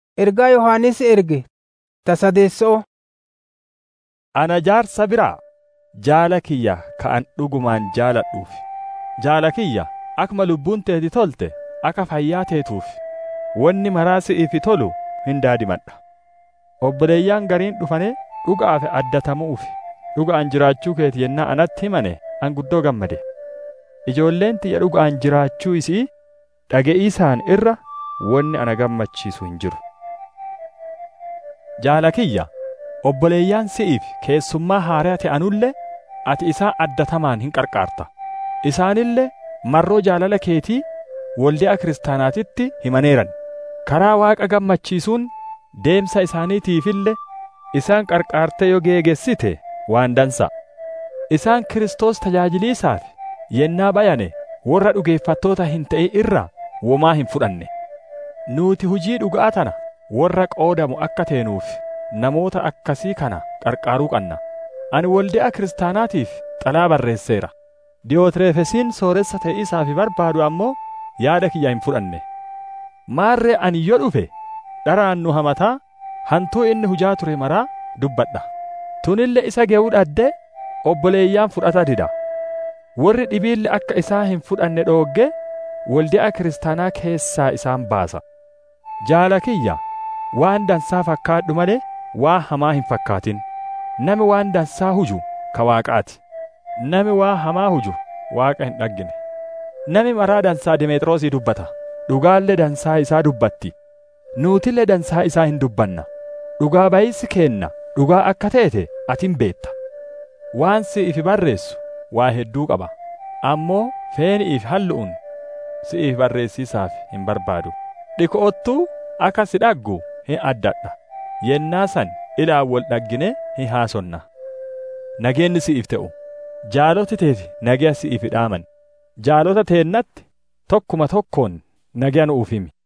Ergaa Yohannis erge ta sadeessoo Ana jaarsa biraa jaala kiyya ka'an dhugumaan jaaladhuuf jaala kiyya akkuma lubbuun teeti tolte akka fayyaa teetuuf wanni maraa si'iif tolu hin daadimadha. Obboleeyyaan gariin dhufanii dhuga'aaf addatamuuf dhuga'aan jiraachuu keeti yennaa anatti himane an guddoo gammade. Ijoolleen tiyya dhuga'aan jiraachuu isii dhaga'iisaan irra wanni ana gammachiisu hin jiru. Jaala kiyya obboleeyyaan si'iif keessummaa haaraa ta'anullee ati isaan addatamaan hin qarqaarta. Isaanillee marroo jaalala keetii waldi'a kiristaanaatitti himaneeran. Karaa Waaqa gammachiisuun deemsa isaaniitiifillee isaan qarqaarte yoo geegessite waan dansa. Isaan Kiristoos tajaajiliisaaf yennaa bayane warra dhugeeffattoota hin ta'e irraa womaa hin fudhanne. Nuti hujii dhuga'aa tana warra qoodamu akka teenuuf namoota akkasii kana qarqaaruu qabna. Ani waldi'a kiristaanaatiif xalaa barreesseera. Diyootireefesiin sooressa ta'uusaaf barbaadu ammoo yaada kiyya hin fudhanne. Maarree ani yoo dhufe dharaan nu hamataa hantuu inni hujaa ture maraa dubbadha. Tunille isa ge'uu dhadde obboleeyyaan fudhata dida. Warri dhibiille akka isaa hin fudhanne dhoogge waldi'a kiristaanaa keessaa isaan baasa. Jaala kiyya waan dansaa fakkaadhu malee waa hamaa hin fakkaatin. Nami waan dansaa huju ka waaqaati. Nami waa hamaa huju waaqa hin dhaggine. Nami maraa dansaa Dimeexiroosii dubbata. Dhugaallee dansaa isaa dubbatti. Nuutillee dansaa isaa hin dubbanna. Dhugaa bayisi keenna dhugaa akka teete atin beetta. Waan si'iif barreessu waa hedduu qaba. Ammoo feeni'iif hallu'uun si'iif barreessiisaaf hin barbaadu. Dhikoottuu akka si dhaggu hin addadha. Yennaa san ilaan wal dhaggine hin haasonna. Nageenni si'iif ta'u. Jaaloti teeti nagaya si'iif dhaaman. Jaalota teennatti tokkuma tokkoon nagaya nuuf himi.